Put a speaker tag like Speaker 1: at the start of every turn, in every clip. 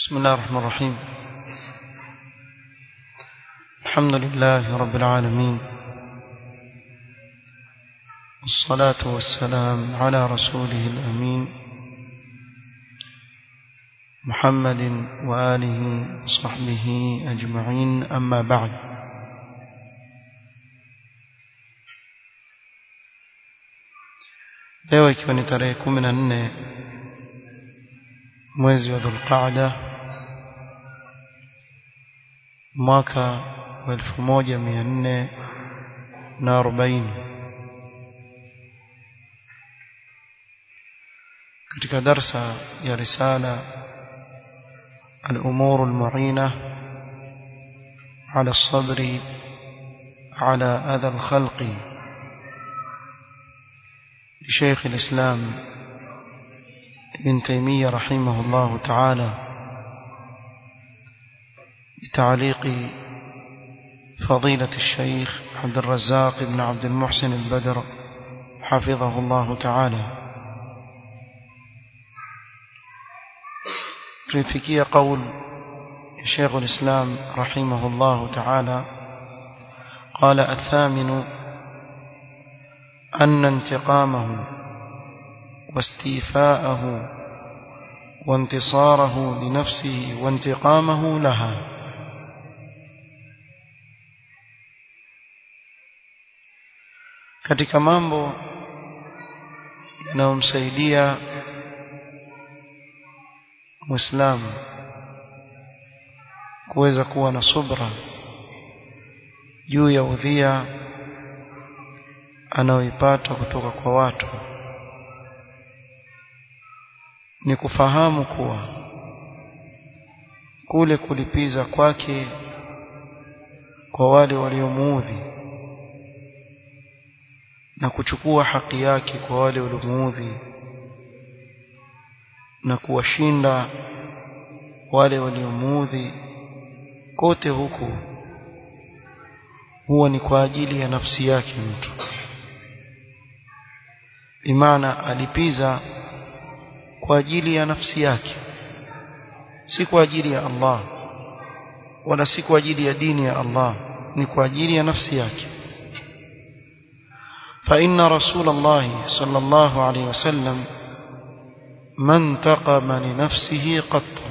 Speaker 1: بسم الله الرحمن الرحيم الحمد لله رب العالمين والصلاة والسلام على رسوله الأمين محمد وآله وصحبه أجمعين أما بعد leo ikiwa ni tarehe kumi na nne mwezi wa dhulqaada mwaka wa elfu moja mia nne na arobaini katika darsa ya risala الأمور المعينة على الصبر على أذى الخلق لشيخ الإسلام ابن تيمية رحمه الله تعالى بتعليق فضيلة الشيخ عبد الرزاق بن عبد المحسن البدر حفظه الله تعالى tuifikia قول شيخ الإسلام رحمه الله تعالى قال الثامن أن انتقامه واستيفاءه وانتصاره لنفسه وانتقامه لها katika mambo yanayomsaidia muislamu kuweza kuwa na subra juu ya udhia anaoipata kutoka kwa watu ni kufahamu kuwa kule kulipiza kwake kwa wale waliomuudhi na kuchukua haki yake kwa wale waliomuudhi na kuwashinda wale waliomuudhi kote huku huwa ni kwa ajili ya nafsi yake mtu bimaana alipiza kwa ajili ya nafsi yake si kwa ajili ya Allah wala si kwa ajili ya dini ya Allah ni kwa ajili ya nafsi yake فإن رسول الله صلى الله عليه وسلم ما انتقم لنفسه قط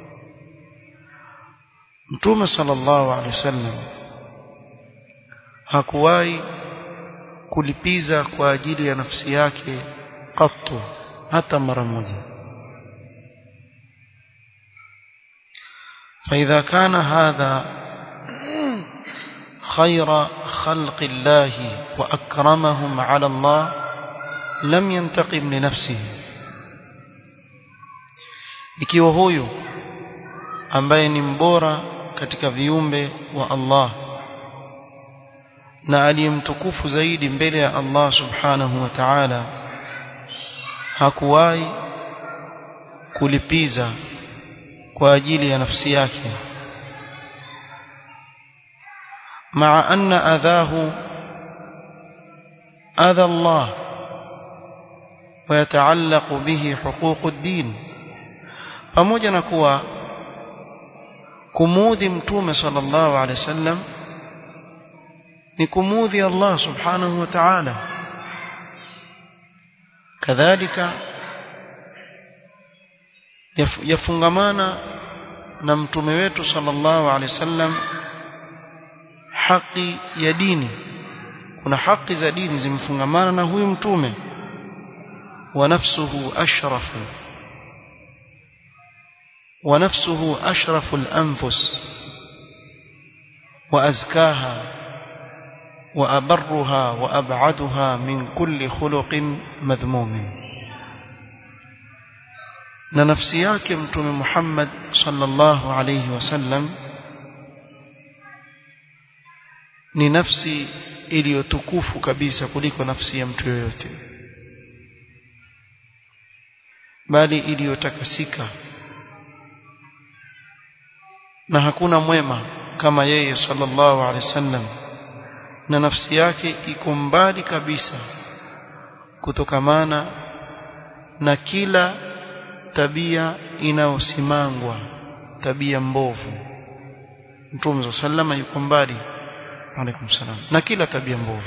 Speaker 1: متوم صلى الله عليه وسلم hakuwahi kulipiza kwa ajili ya nafsi yake qattu hata mara moja فإذا كان هذا خير خلق الله وأكرمهم على الله لم ينتقم لنفسه ikiwa huyu ambaye ni mbora katika viumbe wa Allah na aliyemtukufu zaidi mbele ya Allah subhanahu wa ta'ala hakuwahi kulipiza kwa ajili ya nafsi yake مع أن أذاه أذى الله ويتعلق به حقوق الدين pamoja na kuwa kumuudhi mtume sallallahu alaihi wasallam ni kumuudhi Allah subhanahu wa ta'ala kadhalika yafungamana na mtume wetu sallallahu alaihi wasallam haki ya dini kuna haki za dini zimfungamana na huyu mtume wa nafsuhu ashrafu wa nafsuhu ashrafu al-anfus wa azkaha wa abarruha wa ab'aduha min kulli khuluqin madhmum na nafsi yake mtume Muhammad sallallahu alayhi wasallam ni nafsi iliyotukufu kabisa kuliko nafsi ya mtu yoyote bali iliyotakasika na hakuna mwema kama yeye sallallahu alaihi wasallam na nafsi yake iko mbali kabisa kutokamana na kila tabia inayosimangwa tabia mbovu mtume sallama yuko mbali alaikum salam na kila tabia mbovu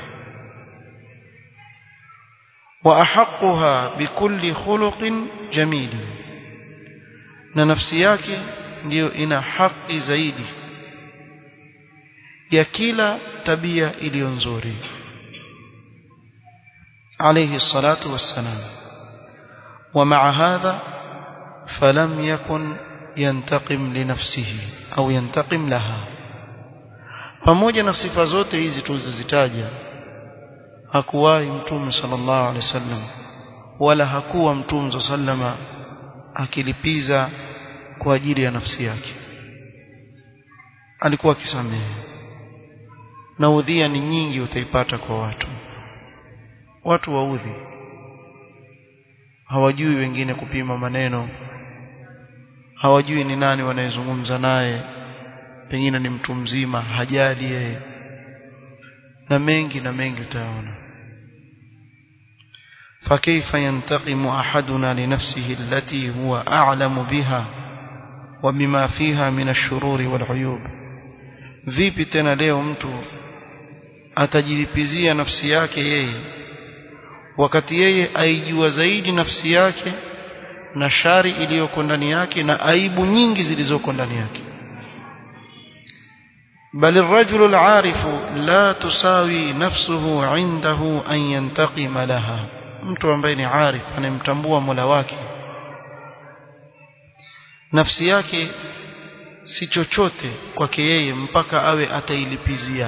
Speaker 1: wa ahaqquha bikulli khuluqin jamil na nafsi yake ndiyo ina haki zaidi ya kila tabia iliyo nzuri عليه الصلاة والسلام ومع هذا فلم يكن ينتقم لنفسه أو ينتقم لها pamoja na sifa zote hizi tulizozitaja hakuwahi mtume sallallahu alaihi wasallam wala hakuwa mtume sallama akilipiza kwa ajili ya nafsi yake alikuwa akisamehe na udhia ni nyingi utaipata kwa watu watu waudhi hawajui wengine kupima maneno hawajui ni nani wanayezungumza naye pengine ni mtu mzima hajali yeye na mengi na mengi utayaona فكيف ينتقم أحدنا لنفسه التي هو أعلم بها وبما فيها من الشرور والعيوب vipi tena leo mtu atajilipizia nafsi yake yeye wakati yeye aijua zaidi nafsi yake na shari iliyoko ndani yake na aibu nyingi zilizoko ndani yake بل الرجل العارف لا تساوي نفسه عنده أن ينتقم لها mtu ambaye ni arif anemtambua Mola wake nafsi yake si chochote kwake yeye mpaka awe atailipizia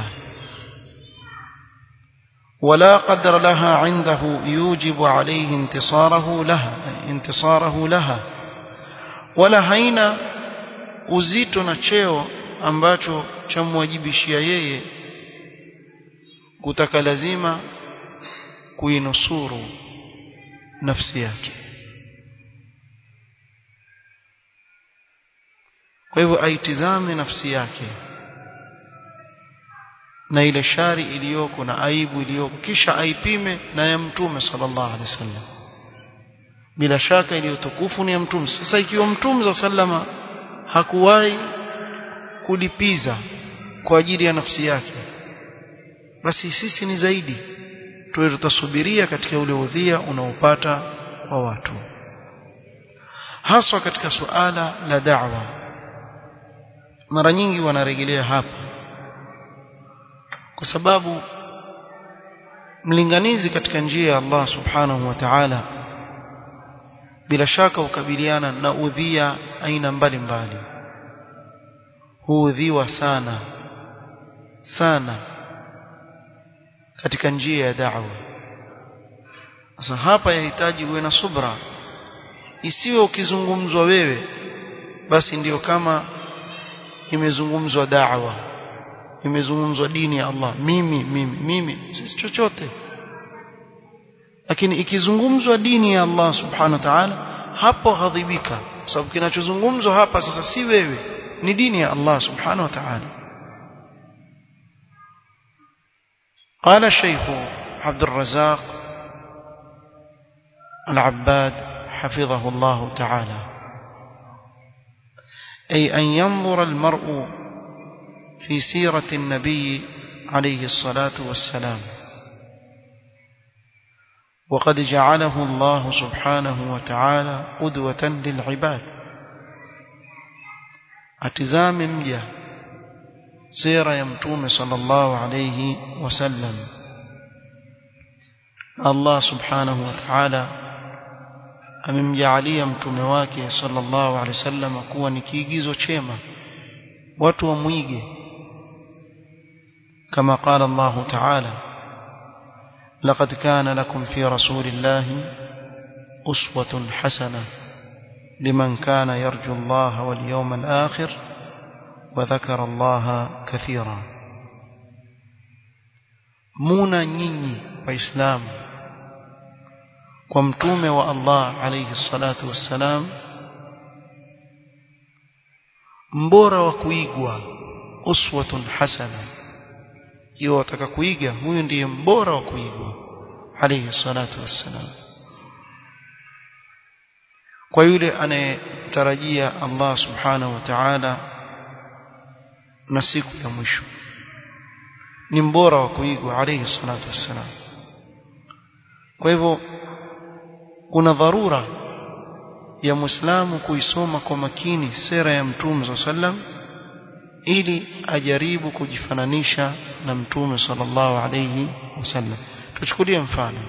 Speaker 1: ولا قدر لها عنده يوجب عليه انتصاره لها انتصاره لها ولا haina uzito na cheo ambacho chamwajibishia yeye kutaka lazima kuinusuru nafsi yake kwa hivyo aitizame nafsi yake na ile shari iliyoko na aibu iliyoko kisha aipime na ya mtume sallallahu alaihi wasallam bila shaka iliyotukufu ni ya mtume sasa ikiwa mtume za sallama hakuwahi kulipiza kwa ajili ya nafsi yake basi sisi ni zaidi tuwe tutasubiria katika ule udhia unaopata kwa watu haswa katika suala la da'wa mara nyingi wanarejelea hapa kwa sababu mlinganizi katika njia ya Allah subhanahu wa ta'ala bila shaka ukabiliana na udhia aina mbalimbali huudhiwa sana sana katika njia ya da'wa sasa hapa yahitaji uwe na subra isiwe ukizungumzwa wewe basi ndiyo kama imezungumzwa da'wa imezungumzwa dini ya Allah mimi mimi mimi sisi chochote lakini ikizungumzwa dini ya Allah subhanahu wa ta'ala hapo ghadhibika sababu kinachozungumzwa hapa sasa si wewe ni dini ya Allah subhanahu wa ta'ala قال الشيخ عبد الرزاق العباد حفظه الله تعالى أي أن ينظر المرء في سيرة النبي عليه الصلاة والسلام وقد جعله الله سبحانه وتعالى قدوة للعباد اتزام مجا سيرة يمتوم صلى الله عليه وسلم الله سبحانه وتعالى amemjaalia mtume wake sallallahu alaihi wasallam kuwa ni kiigizo chema watu wamwige كما قال الله تعالى لقد كان لكم في رسول الله أسوة حسنة لمن كان يرجو الله واليوم الآخر وذكر الله كثيرا مونا نيني وإسلام ومتوم والله عليه الصلاة والسلام mbora wa kuigwa uswatun hasana ikiwa wataka kuiga huyu ndiye mbora wa kuigwa alayhi salatu wassalam kwa yule anayetarajia Allah subhanahu wa ta'ala na siku ya mwisho ni mbora wa kuigwa alayhi salatu wassalam kwa hivyo kuna dharura ya muislamu kuisoma kwa makini sera ya mtume sallam ili ajaribu kujifananisha na mtume sallallahu alayhi wasallam tuchukulie mfano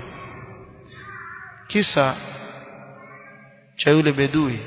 Speaker 1: kisa cha yule bedui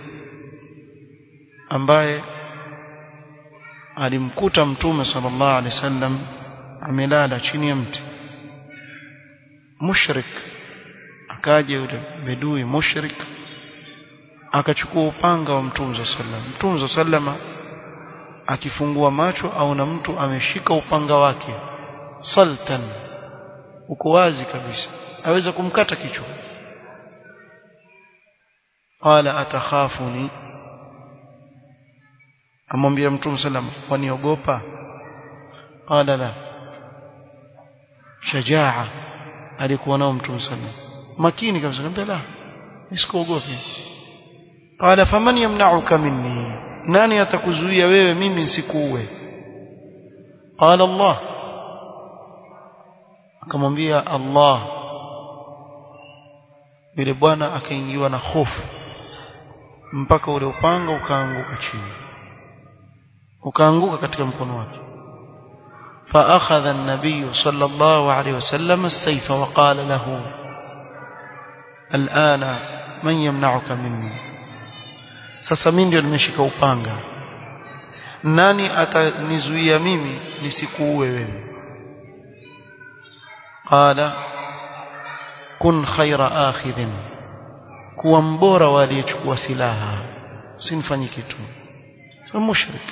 Speaker 1: ambaye alimkuta mtume sallallahu alaihi wasallam amelala chini ya mti mushrik akaja yule bedui mushrik akachukua upanga wa mtume sallam mtume sallama akifungua macho au na mtu ameshika upanga wake saltan uko wazi kabisa aweza kumkata kichwa qala atakhafuni amwambia mtume sallam waniogopa qala la shajaa alikuwa nao mtume sallam makini kabisa niambia la nisikuogopi qala faman yamna'uka minni nani atakuzuia wewe mimi nisikuue qala Allah akamwambia Allah yule bwana akaingiwa na hofu mpaka ule upanga ukaanguka chini ukaanguka katika mkono wake فأخذ النبي صلى الله عليه وسلم السيف وقال له الآن من يمنعك مني sasa mimi ndio nimeshika upanga nani atanizuia mimi nisikuue wewe qala kun khaira akhidhin kuwa mbora waliyechukua silaha usinifanye kitu so mushrik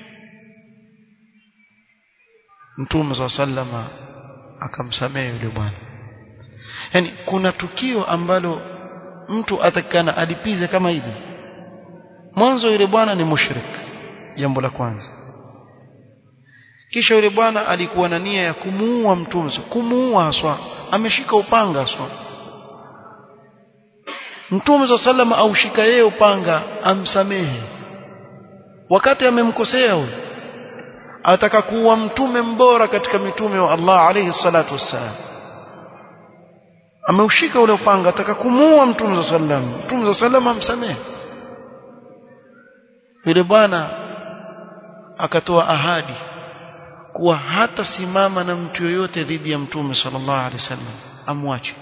Speaker 1: mtume sa sallama akamsamehe yule bwana yani kuna tukio ambalo mtu atakana alipize kama hivi mwanzo yule bwana ni mushrik jambo la kwanza kisha yule bwana alikuwa na nia ya kumuua mtume kumuua haswa ameshika upanga haswa mtume sa sallama aushika yeye upanga amsamehe wakati amemkosea huyo ataka kuwa mtume mbora katika mitume wa Allah alayhi salatu wassalam ameushika ule upanga ataka kumuua mtume sallam mtume sallam amsamehe yule bwana akatoa ahadi kuwa hata simama na mtu yoyote dhidi ya mtume sallallahu alaihi wasallam amwache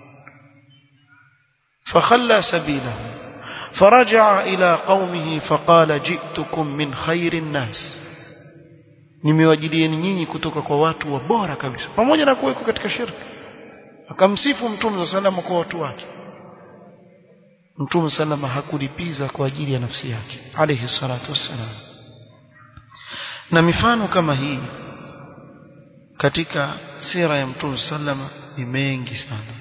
Speaker 1: فخلى سبيله فرجع إلى قومه فقال جئتكم من خير الناس nimewajilieni nyinyi kutoka kwa watu wa bora kabisa pamoja na kuweko katika shirki akamsifu mtume salama kwa watu wake mtume salama hakulipiza kwa ajili ya nafsi yake alayhi salatu wassalam na mifano kama hii katika sira ya mtume salama ni mengi sana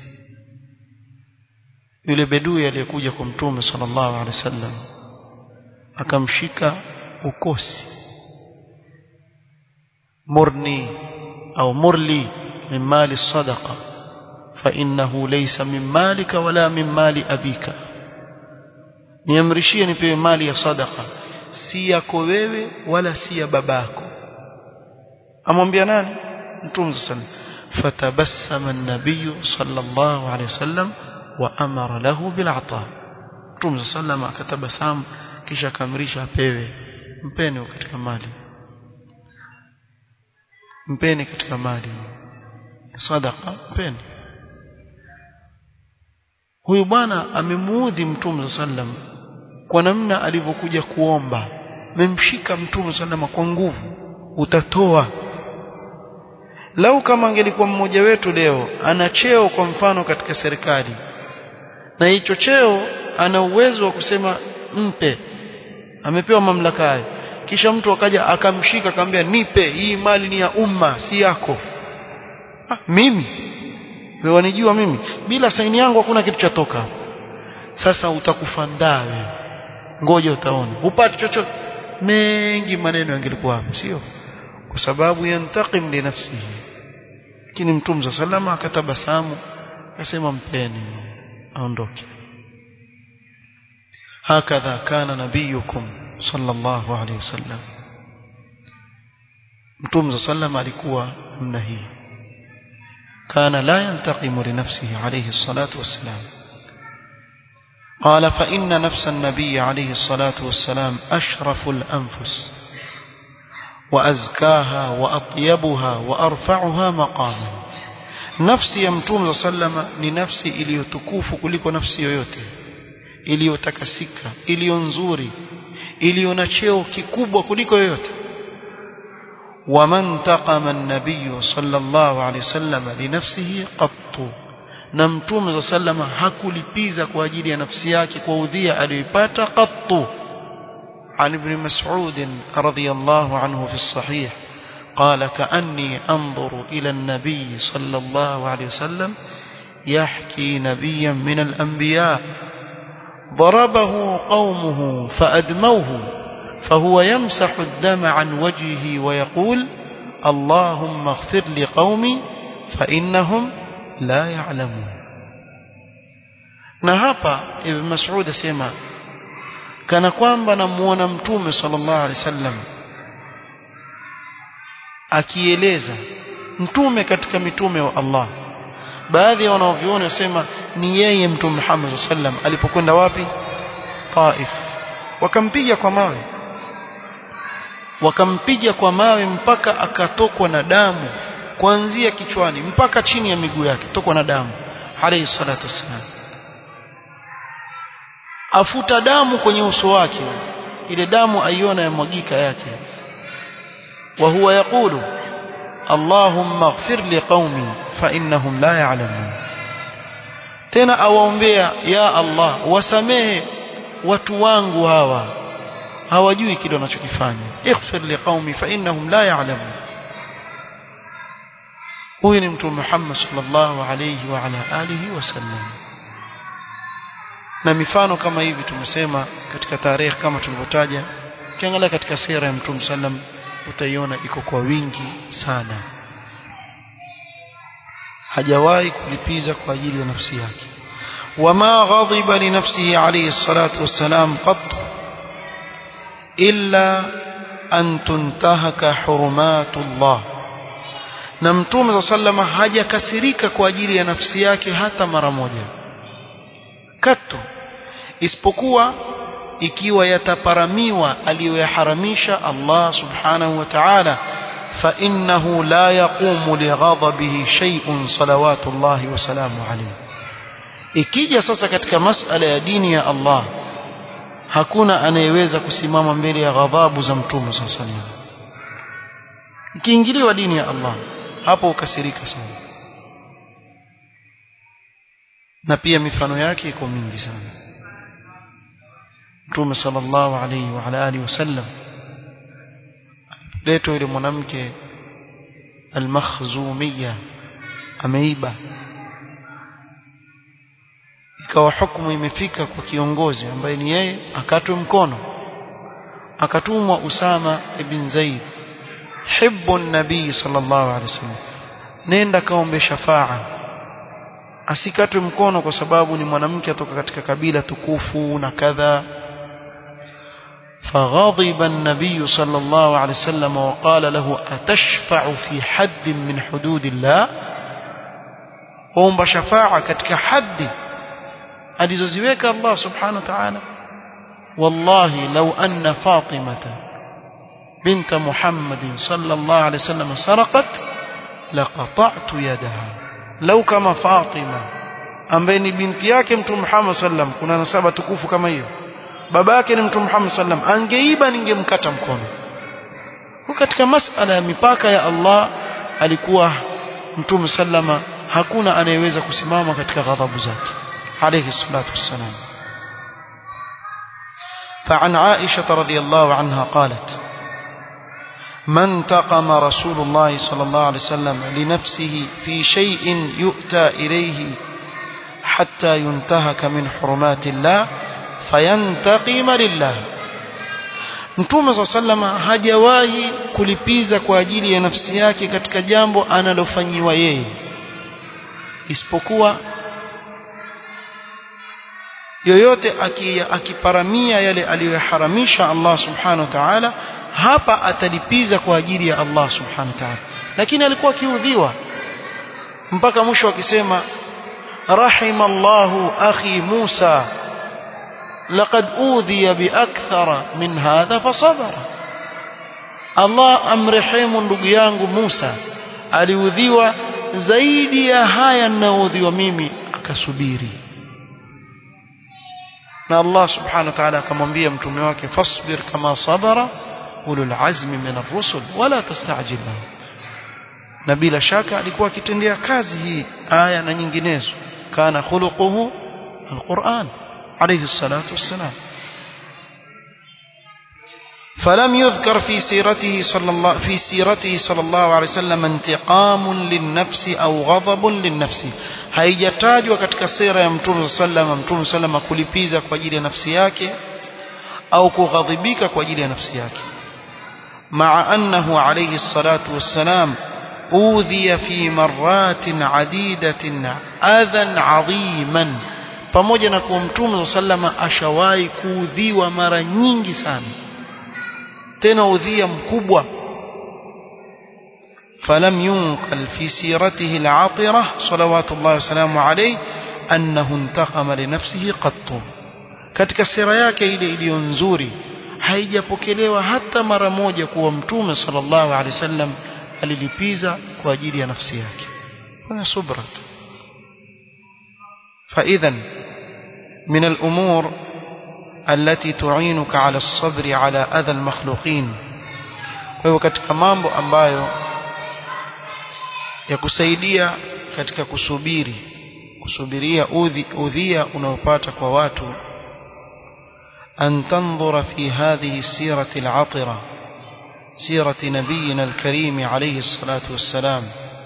Speaker 1: yule bedui aliyekuja kwa mtume sallallahu alaihi wasallam akamshika ukosi مرني أو مرلي من مال الصدقة فإنه ليس من مالك ولا من مال أبيك niamrishie nipewe mali ya sadaka si yako wewe wala si ya babako amwambia nani mtume sallam fatabassama an-nabiy sallallahu alayhi wasallam wa amara lahu bil ata mtume sallam akatabasamu kisha akamrisha apewe mpeni katika mali mpeni katika mali sadaka mpeni huyu bwana amemuudhi mtume sallam kwa namna alivyokuja kuomba memshika mtume sallam kwa nguvu utatoa lau kama angelikuwa mmoja wetu leo ana cheo kwa mfano katika serikali na hicho cheo ana uwezo wa kusema mpe amepewa mamlaka hayo kisha mtu akaja akamshika akamwambia nipe hii mali ni ya umma si yako ah, mimi wewe wanijua mimi bila saini yangu hakuna kitu chatoka sasa utakufa ndawe ngoja utaona upate chochote mengi maneno yangelikuwa hapo sio kwa sababu yantaqim li nafsihi lakini mtume salama akatabasamu akasema mpeni aondoke هكذا كان نبيكم صلى الله عليه وسلم متوم صلى الله عليه وسلم alikuwa namna hii كان لا ينتقم لنفسه عليه الصلاة والسلام قال فإن نفس النبي عليه الصلاة والسلام أشرف الأنفس وأزكاها وأطيبها وأرفعها مقاما nafsi ya mtume sallama ni nafsi iliyotukufu kuliko nafsi yoyote iliyotakasika iliyo nzuri iliyo na cheo kikubwa kuliko yoyote waman taqama an-nabiy sallallahu alayhi wasallam li nafsihi qattu na mtume sallama hakulipiza kwa ajili ya nafsi yake kwa udhia aliyoipata qattu عن ابن مسعود رضي الله عنه في الصحيح قال كأني أنظر إلى النبي صلى الله عليه وسلم يحكي نبيا من الأنبياء ضربه قومه فأدموه فهو يمسح الدم عن وجهه ويقول اللهم اغفر لقومي فإنهم لا يعلمون نهابا ابن مسعود سيما kana kwamba namuona mtume sallallahu alaihi wasallam akieleza mtume katika mitume wa Allah baadhi ya wanaoviona wasema ni yeye mtume Muhammad sallam alipokwenda wapi Taif wakampiga kwa mawe wakampiga kwa mawe mpaka akatokwa na damu kuanzia kichwani mpaka chini ya miguu yake tokwa na damu alayhi salatu wassalam afuta damu kwenye uso wake ile damu aiona yamwagika yake wa huwa yaqulu Allahumma ighfir li qaumi fa innahum la ya'lamun tena awaombea ya Allah wasamehe watu wangu hawa hawajui kile wanachokifanya ighfir li qaumi fa innahum la ya'lamun huyu ni mtume Muhammad sallallahu alayhi wa ala alihi wasallam na mifano kama hivi tumesema katika tarehe kama tulivyotaja ukiangalia katika sira ya mtume sallam utaiona iko kwa wingi sana hajawahi kulipiza kwa ajili ya nafsi yake wama ghadiba li nafsihi alayhi salatu wassalam qat illa an tuntahaka hurumatullah na mtume sallama hajakasirika kwa ajili ya nafsi yake hata mara moja katu isipokuwa ikiwa yataparamiwa aliyoyaharamisha Allah subhanahu wa ta'ala fa innahu la yaqumu lighadabihi shay'un salawatullahi wa salamu alayhi ikija sasa katika masala ya dini ya Allah hakuna anayeweza kusimama mbele ya ghadhabu za mtume sallallahu alayhi wasallam ikiingiliwa dini ya Allah hapo ukasirika sana na pia mifano yake iko mingi sana Mtume sallallahu alayhi wa ala alihi wasallam leto yule mwanamke al-makhzumiyya ameiba ikawa hukumu imefika kwa kiongozi ambaye ni yeye akatwe mkono akatumwa Usama ibn Zaid hibbu nabii sallallahu alayhi wasallam nenda kaombe shafaa asikatwe mkono kwa sababu ni mwanamke atoka katika kabila tukufu na kadha فغضب النبي صلى الله عليه وسلم وقال له أتشفع في حد من حدود الله وهم شفاعة كتك حد alizoziweka Allah subhanahu wa ta'ala wallahi law anna fatimata bint muhammadin sallallahu alayhi wasallam sarqat laqata'tu yadaha law kama fatima ambaye ni binti yake mtume Muhammad sallam kuna nasaba tukufu kama hiyo baba yake ni mtume Muhammad sallam angeiba ningemkata mkono kwa katika masala ya mipaka ya Allah alikuwa mtume sallama hakuna anayeweza kusimama katika ghadhabu zake عليه الصلاة والسلام فعن عائشة رضي الله عنها قالت من تقم رسول الله صلى الله عليه وسلم لنفسه في شيء يؤتى إليه حتى ينتهك من حرمات الله فينتقم لله Mtume صلى الله عليه وسلم hajawahi kulipiza kwa ajili ya nafsi yake katika jambo analofanyiwa yeye isipokuwa yoyote akiparamia yale aliyoharamisha Allah subhanahu wa ta'ala hapa atalipiza kwa ajili ya Allah subhanahu wa ta'ala lakini alikuwa akiudhiwa mpaka mwisho akisema rahimallahu akhi Musa laqad udhiya biakthara min hadha fasabara Allah amrehemu ndugu yangu Musa aliudhiwa zaidi ya haya ninayoudhiwa mimi akasubiri na Allah subhanahu wa ta'ala akamwambia mtume wake fasbir kama sabara ulul azmi min ar-rusul wala tastajil na bila shaka alikuwa akitendea kazi hii aya na nyinginezo kana khuluquhu alquran alayhi salatu wassalam فلم يذكر في سيرته صلى الله في سيرته صلى الله عليه وسلم انتقام للنفس او غضب للنفس haijatajwa katika sira ya mtume sallam mtume sallam kulipiza kwa ajili ya nafsi yake au kughadhibika kwa ajili ya nafsi yake مع أنه عليه الصلاة والسلام أوذي في مرات عديدة أذى عظيما pamoja na kuwa mtume sallama ashawahi kuudhiwa mara nyingi sana tena udhia mkubwa فلم ينقل في سيرته العاطرة صلوات الله وسلامه عليه أنه انتقم لنفسه قط katika sira yake ile iliyo nzuri haijapokelewa hata mara moja kuwa mtume sallallahu alaihi wasallam alilipiza kwa ajili ya nafsi yake fanya subra فإذا من الأمور التي تعينك على الصبر على أذى المخلوقين kwa katika mambo ambayo yakusaidia katika kusubiri kusubiria udhi udhia unaopata kwa watu أن تنظر في هذه السيرة العطرة سيرة نبينا الكريم عليه الصلاة والسلام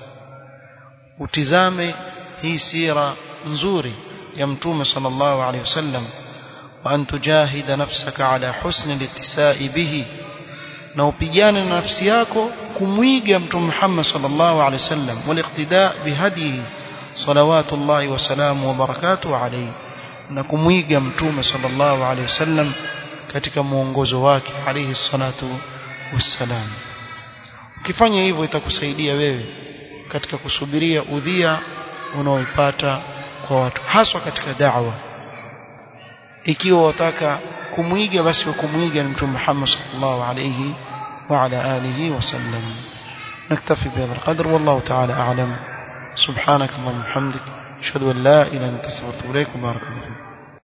Speaker 1: وتزامي هي سيرة نزوري يمتوم صلى الله عليه وسلم وأن تجاهد نفسك على حسن الاتساء به na upigane na nafsi yako kumwiga mtume Muhammad sallallahu alaihi wasallam waliqtida bihadihi salawatullahi wasalamu wa barakatuhu alayhi na kumwiga mtume sallallahu alaihi wasallam katika muongozo wake alayhi salatu wassalam ukifanya hivyo itakusaidia wewe katika kusubiria udhia unaoipata kwa watu haswa katika da'wa ikiwa wataka kumwiga basi kumwiga mtume Muhammad sallallahu alayhi وعلى آله وسلم نكتفي بهذا القدر والله تعالى أعلم سبحانك اللهم وبحمدك أشهد أن لا إله إلا أنت أستغفرك وبارك الله